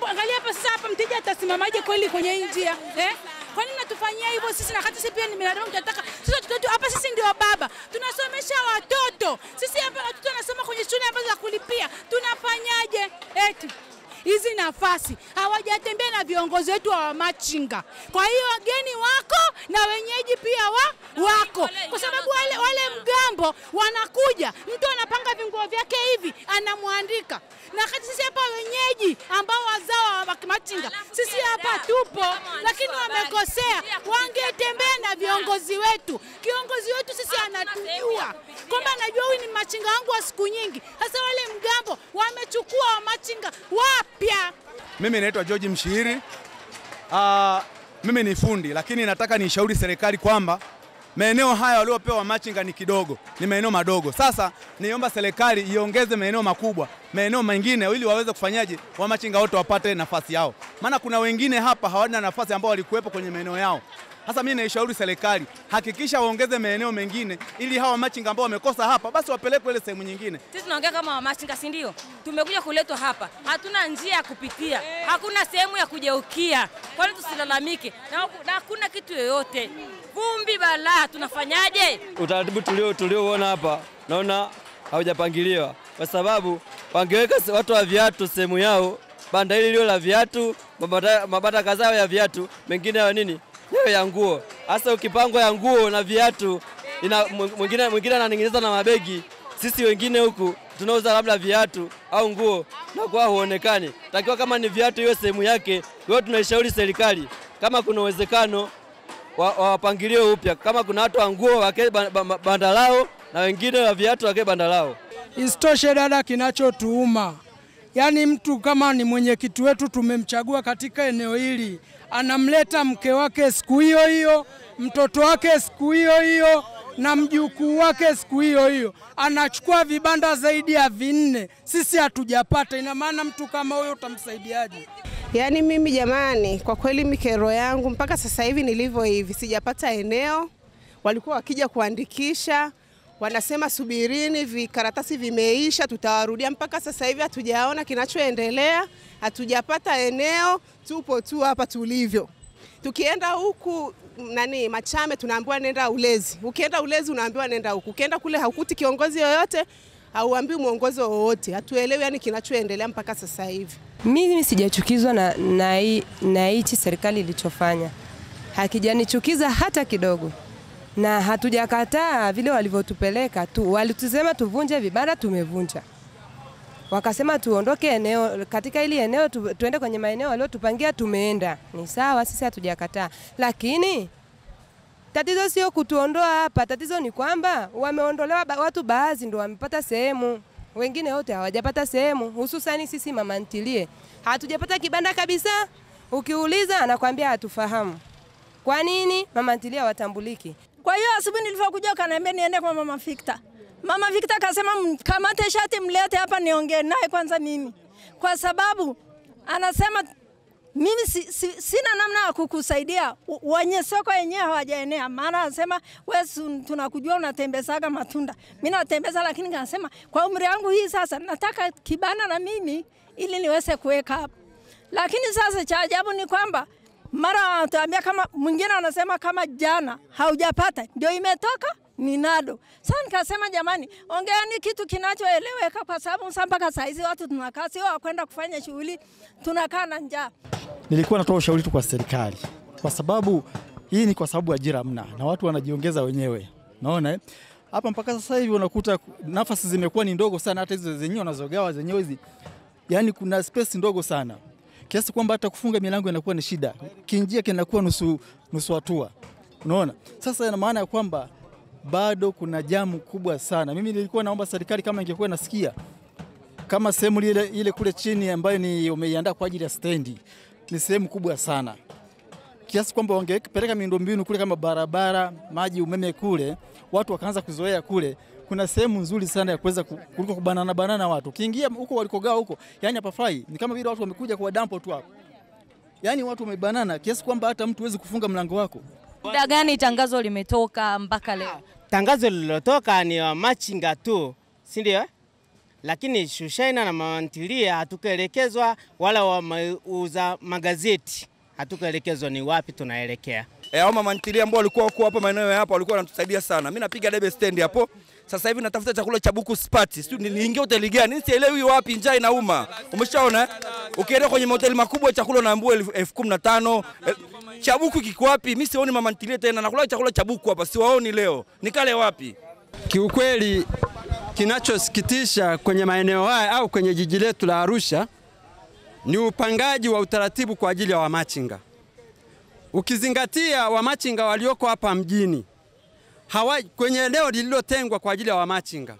Hebu angalia hapa sasa, hapa mteja atasimamaje kweli kwenye hii njia eh? Kwa nini natufanyia hivyo sisi, na wakati sisi pia ni binadamu, tunataka sisi watoto hapa, sisi ndio baba, tunasomesha watoto sisi hapa, watoto wanasoma kwenye shule ambazo za kulipia, tunafanyaje eti hizi nafasi hawajatembea na viongozi wetu wa wamachinga. Kwa hiyo wageni wako na wenyeji pia wa wako, kwa sababu wale, wale mgambo wanakuja, mtu anapanga vinguo vyake hivi anamwandika, na wakati sisi hapa wenyeji ambao wazao wa machinga sisi hapa tupo, lakini wamekosea. Wangetembea na viongozi wetu, kiongozi wetu sisi anatujua kwamba anajua huyu ni machinga wangu wa siku nyingi. Sasa wale mgambo wamechukua wamachinga wapya. Mimi naitwa George Mshihiri. Uh, mimi ni fundi lakini nataka nishauri serikali kwamba maeneo haya waliopewa machinga ni kidogo, ni maeneo madogo. Sasa niomba serikali iongeze maeneo makubwa, maeneo mengine, ili waweze kufanyaje, wamachinga wote wapate nafasi yao, maana kuna wengine hapa hawana nafasi ambao walikuwepo kwenye maeneo yao. Sasa mimi naishauri serikali hakikisha waongeze maeneo mengine, ili hawa machinga ambao wamekosa hapa basi wapelekwe ile sehemu nyingine. Sisi tunaongea kama wamachinga, si ndio? Tumekuja kuletwa hapa, hatuna njia ya kupitia, hakuna sehemu ya kugeukia. Kwa nini tusilalamike? Na huku- na hakuna kitu yoyote, vumbi balaa, tunafanyaje? utaratibu tulio tuliouona hapa naona haujapangiliwa kwa sababu wangeweka se- watu wa viatu sehemu yao, banda hili lio la viatu, mabanda, mabanda kadhaa ya viatu, mengine ya nini yawe ya nguo. Hasa ukipangwa ya nguo na viatu, ina mwingine mwingine ananing'iniza na mabegi, sisi wengine huku tunauza labda viatu au nguo na kwa huonekani. Takiwa kama ni viatu iwe sehemu yake. Kwa hiyo tunaishauri serikali kama kuna uwezekano wa- wawapangilie upya, kama kuna watu wa nguo wake ba- ba- banda lao na wengine wa viatu wake banda lao. Isitoshe dada, kinachotuuma yaani, mtu kama ni mwenyekiti wetu tumemchagua katika eneo hili, anamleta mke wake siku hiyo hiyo, mtoto wake siku hiyo hiyo na mjukuu wake siku hiyo hiyo, anachukua vibanda zaidi ya vinne, sisi hatujapata. Ina maana mtu kama huyo utamsaidiaje? Yaani mimi jamani, kwa kweli mikero yangu mpaka sasa hivi nilivyo hivi sijapata eneo. Walikuwa wakija kuandikisha, wanasema subirini, vikaratasi vimeisha, tutawarudia. Mpaka sasa hivi hatujaona kinachoendelea, hatujapata eneo, tupo tu hapa tulivyo. Tukienda huku nani Machame tunaambiwa nenda Ulezi, ukienda Ulezi unaambiwa nenda huku, ukienda kule haukuti kiongozi yoyote, hauambiwi mwongozo wowote. Hatuelewi yani kinachoendelea mpaka sasa hivi. Mimi sijachukizwa na, na, hii- na hichi serikali ilichofanya, hakijanichukiza hata kidogo, na hatujakataa vile walivyotupeleka tu. Walitusema tuvunje vibanda, tumevunja. Wakasema tuondoke eneo katika hili eneo tu, tuende kwenye maeneo waliotupangia, tumeenda. Ni sawa, sisi hatujakataa, lakini tatizo sio kutuondoa hapa. Tatizo ni kwamba wameondolewa ba, watu baadhi ndo wamepata sehemu, wengine wote hawajapata sehemu, hususani sisi mama ntilie hatujapata kibanda kabisa. Ukiuliza anakwambia hatufahamu. Kwa nini mama ntilie hawatambuliki? Kwa hiyo asubuhi nilivyokuja ukaniambia niende kwa mama Victor. Mama Victor akasema mkamate shati mlete hapa niongee naye kwanza mimi, kwa sababu anasema mimi si, si, sina namna ya kukusaidia. U- Wenye soko wenyewe hawajaenea, maana anasema wewe si- tunakujua unatembezaga matunda, mimi natembeza, lakini kanasema kwa umri wangu hii sasa nataka kibanda na mimi ili niweze kuweka hapa. Lakini sasa cha ajabu ni kwamba mara wanatuambia kama mwingine anasema kama jana haujapata ndio imetoka ni nado. Sasa nikasema jamani, ongeani kitu kinachoeleweka, kwa sababu sasa mpaka saa hizi watu tunakaa, sio wakwenda kufanya shughuli, tunakaa na njaa. Nilikuwa natoa ushauri tu kwa serikali, kwa sababu hii ni kwa sababu ajira hamna na watu wanajiongeza wenyewe. Naona eh? hapa mpaka sasa hivi unakuta nafasi zimekuwa ni ndogo sana, hata hizo zenyewe wanazogawa zenyewe hizi, yani kuna space ndogo sana kiasi kwamba hata kufunga milango inakuwa ni shida, kinjia kinakuwa nusu nusu hatua. Unaona, sasa ina maana ya kwamba bado kuna jamu kubwa sana. Mimi nilikuwa naomba serikali kama ingekuwa nasikia kama sehemu ile, ile kule chini ambayo ni umeiandaa kwa ajili ya stendi ni sehemu kubwa sana kiasi kwamba wangepeleka miundombinu kule kama barabara, maji, umeme kule, watu wakaanza kuzoea kule. Kuna sehemu nzuri sana ya kuweza ku- kuliko kubanana banana watu. Ukiingia huko walikogaa huko, yani hapafai. Ni kama vile watu wamekuja kwa dampo tu hapo, yani watu wamebanana kiasi kwamba hata mtu huwezi kufunga mlango wako. Muda gani tangazo limetoka mpaka leo? Tangazo lililotoka ni wa machinga tu, si ndio? lakini shushaina na mama ntilie hatukuelekezwa, wala wauza magazeti hatukuelekezwa ni wapi tunaelekea. E, au mama ntilie ambao walikuwa wako hapa maeneo ya hapa walikuwa wanatusaidia sana. Mimi napiga debe stand hapo. Sasa hivi natafuta chakula cha buku spati. Sijui niingie hoteli gani? Sielewi wapi, njaa inauma. Umeshaona? eh? Ukienda kwenye mahoteli makubwa chakula unaambiwa elfu elfu kumi na tano. Eh, Cha buku kiko wapi? Mimi sioni mama ntilie tena. Nakula chakula cha buku hapa, siwaoni leo. Nikale wapi? Kiukweli, kinachosikitisha kwenye maeneo haya au kwenye jiji letu la Arusha ni upangaji wa utaratibu kwa ajili ya wamachinga. Ukizingatia wamachinga walioko hapa mjini hawa, kwenye eneo lililotengwa kwa ajili ya wamachinga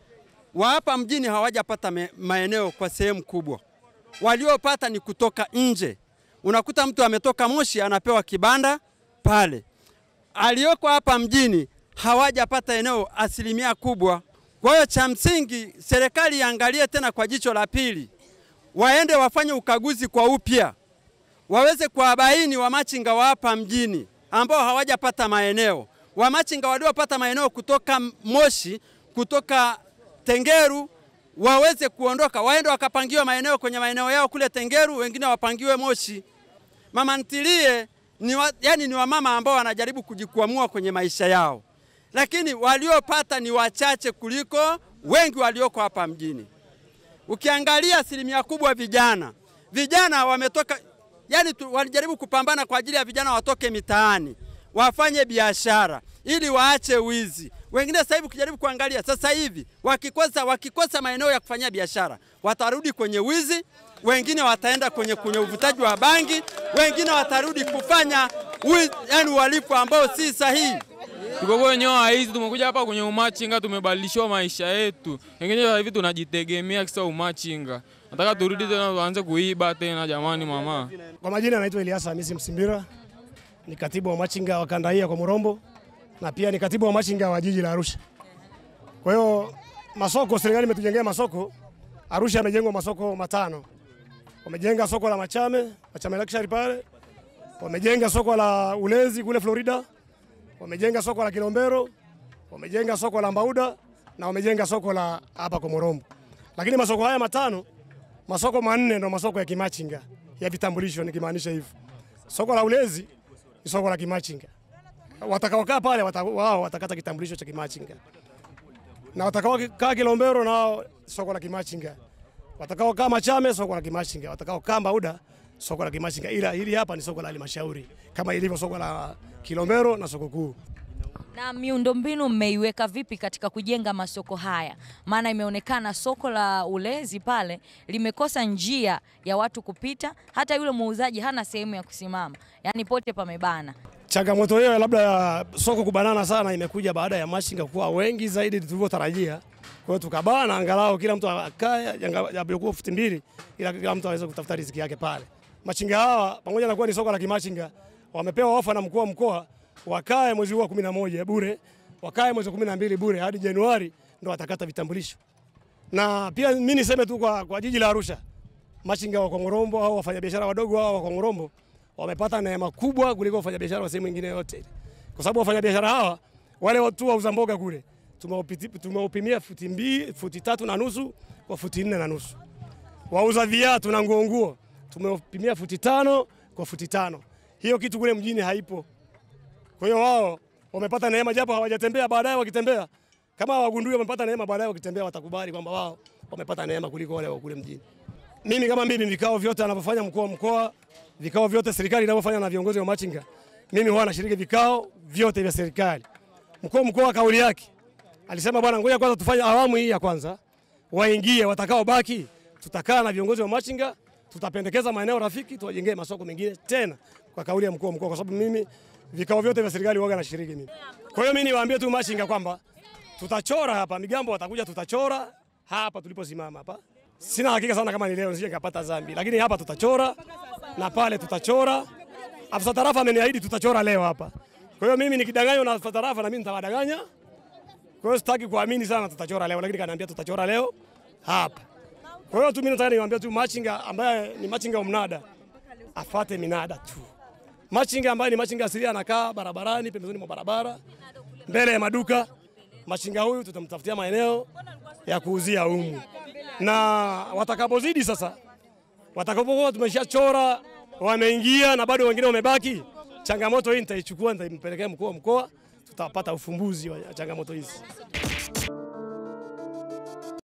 wa hapa mjini hawajapata me- maeneo kwa sehemu kubwa, waliopata ni kutoka nje. Unakuta mtu ametoka Moshi anapewa kibanda pale, aliyoko hapa mjini hawajapata eneo asilimia kubwa. Kwa hiyo cha msingi serikali iangalie tena kwa jicho la pili, waende wafanye ukaguzi kwa upya, waweze kuwabaini wamachinga wa hapa mjini ambao hawajapata maeneo, wamachinga waliopata maeneo kutoka Moshi, kutoka Tengeru waweze kuondoka, waende wakapangiwe maeneo kwenye maeneo yao kule Tengeru, wengine wapangiwe Moshi. Mama ntilie ni wa, yani ni wamama ambao wanajaribu kujikwamua kwenye maisha yao, lakini waliopata ni wachache kuliko wengi walioko hapa mjini. Ukiangalia asilimia kubwa vijana, vijana wametoka yani tu, walijaribu kupambana kwa ajili ya vijana watoke mitaani wafanye biashara ili waache wizi. Wengine sasa hivi ukijaribu kuangalia sasa hivi wakikosa, wakikosa maeneo ya kufanyia biashara watarudi kwenye wizi, wengine wataenda kwenye, kwenye uvutaji wa bangi, wengine watarudi kufanya wizi, yani uhalifu ambao si sahihi. Tuko kwenye hizi, tumekuja hapa kwenye umachinga, tumebadilishiwa maisha yetu. Wengine sasa hivi tunajitegemea kisa umachinga, nataka turudi tena tuanze kuiba tena. Jamani mama, Kwa majina anaitwa Eliasa Hamisi Msimbira, ni katibu wa machinga wa kanda hii ya Komorombo na pia ni katibu wa machinga wa jiji la Arusha. Kwa hiyo masoko, serikali imetujengea masoko. Arusha yamejengwa masoko matano. Wamejenga soko la Machame, Machame Luxury pale. Wamejenga soko la Ulezi kule Florida. Wamejenga soko la Kilombero. Wamejenga soko la Mbauda na wamejenga soko la hapa Komorombo. Lakini masoko haya matano, masoko manne ndo masoko ya kimachinga ya vitambulisho, nikimaanisha hivyo. Soko la Ulezi ni soko la kimachinga. Watakaokaa pale wata, wao watakata kitambulisho cha kimachinga, na watakaokaa Kilombero nao soko la kimachinga, watakaokaa Machame soko la kimachinga, watakaokaa Mbauda soko la kimachinga, ila hili hapa ni soko la halmashauri kama ilivyo soko la Kilombero na soko kuu. Na miundombinu mmeiweka vipi katika kujenga masoko haya? Maana imeonekana soko la Ulezi pale limekosa njia ya watu kupita, hata yule muuzaji hana sehemu ya kusimama, yaani pote pamebana. Changamoto hiyo labda ya soko kubanana sana imekuja baada ya machinga kuwa wengi zaidi tulivyotarajia. Kwa hiyo tukabana angalau kila mtu akae japokuwa futi mbili, ila kila mtu aweze kutafuta riziki yake pale. Machinga hawa pamoja na kuwa ni soko la kimachinga, wamepewa ofa na mkuu wa mkoa wakae mwezi huu wa 11 bure, wakae mwezi wa 12 bure hadi Januari ndo watakata vitambulisho. Na pia mimi niseme tu kwa, kwa jiji la Arusha, machinga wa Kongorombo au wafanyabiashara wadogo hao wa Kongorombo wamepata neema kubwa kuliko wafanyabiashara wa sehemu nyingine yote, kwa sababu wafanyabiashara hawa wale watu wauza mboga kule tumeupiti- tumeupimia futi mbili, futi tatu na nusu kwa futi nne na nusu. Wauza viatu na nguo nguo tumeupimia futi tano kwa futi tano. Hiyo kitu kule mjini haipo. Kwa hiyo wao wamepata neema, japo hawajatembea. Baadaye wakitembea, kama wagundui wamepata neema, baadaye wakitembea watakubali kwamba wao wamepata neema kuliko wale wa kule mjini. Mimi kama mimi, vikao vyote anavyofanya mkuu wa mkoa, vikao vyote serikali inavyofanya na viongozi wa machinga, mimi huwa nashiriki vikao vyote vya serikali. Mkuu wa mkoa kauli yake alisema, bwana, ngoja kwanza tufanye awamu hii ya kwanza, waingie watakao baki, tutakaa na viongozi wa machinga, tutapendekeza maeneo rafiki, tuwajengee masoko mengine tena, kwa kauli ya mkuu wa mkoa, kwa sababu mimi vikao vyote vya serikali huwa nashiriki mimi. Kwa hiyo mimi niwaambie tu machinga kwamba tutachora hapa, migambo watakuja, tutachora hapa tuliposimama hapa. Sina hakika sana kama ni leo nisije nikapata dhambi, lakini hapa tutachora na pale tutachora. Afisa tarafa ameniahidi tutachora leo hapa. Kwa hiyo mimi nikidanganywa na afisa tarafa na mimi nitawadanganya. Kwa hiyo sitaki kuamini sana tutachora leo, lakini kaniambia tutachora leo hapa. Kwa hiyo tu mimi nataka niwaambie tu machinga ambaye ni machinga wa mnada afate minada tu. Machinga ambaye ni machinga asilia anakaa barabarani, pembezoni mwa barabara, mbele ya maduka. Machinga huyu tutamtafutia maeneo ya kuuzia humu. na watakapozidi sasa, watakapokuwa tumeshachora wameingia na bado wengine wamebaki, changamoto hii nitaichukua, nitampelekea mkuu wa mkoa, tutapata ufumbuzi wa changamoto hizi.